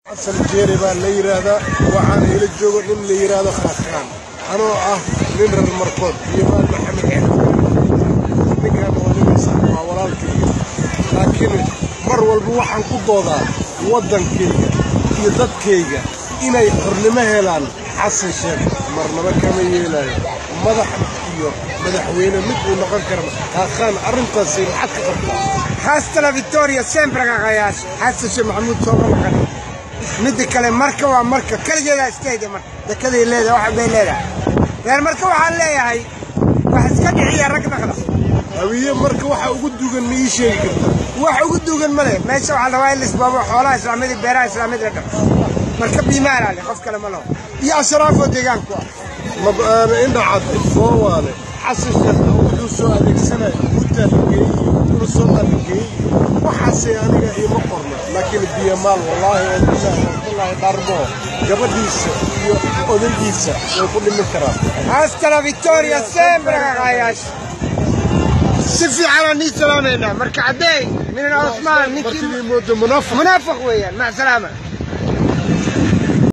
xasan jeere baa la yidhaahdaa waxaana ila joogo nin la yidhaahdo khaaskaan anoo ah nin reer markood iyo maal maxamed xeer ninkaan waa ninaysa waa walaalkayga laakiin mar walba waxaan ku doodaa waddankayga iyo dadkayga inay xornimo helaan xasan sheekh marnaba kama yeelayo madax iyo madaxweyne mid uu noqon karana kaaqaan arrintaasi maxaad ka qabtaa hasta la victoria sempre qaqayaas xasan sheekh maxamuud soo maqan midda kale marka waa marka kaligeeda iskayga marka dekaday leedahay waxa bay leedahay reer marka waxaan leeyahay wax iska dhiciya rag dhaqda hawiye marka waxa ugu dugan ma ii sheegi kartaa wax ugu duugan ma leh meesha waxaa la rabaa in lisbaabo xoolaha islaamiyada beeraha islaamiyada la dhaqo marka biimaana leh qof kale ma laho iyo ashraafoo deegaanku ah mab'aana indhacad foowaale xasan sheekh wuxuu soo adeegsanaya gutaa la geeyey wuxuuna soo adegeeyey waxaase aniga iima qorna laakiin biyamaal wallaahi oo bilaahi wallaahi dharbo gabadhiisa iyo odaygiisa way ku dhimin karaan hasta la victoria sempre qaqayaas si fiicanaan nii salaamaynaa marka caddeey minan osmaan ninkii martidii moodo munaafiq munaafiq weeyaan mac salaama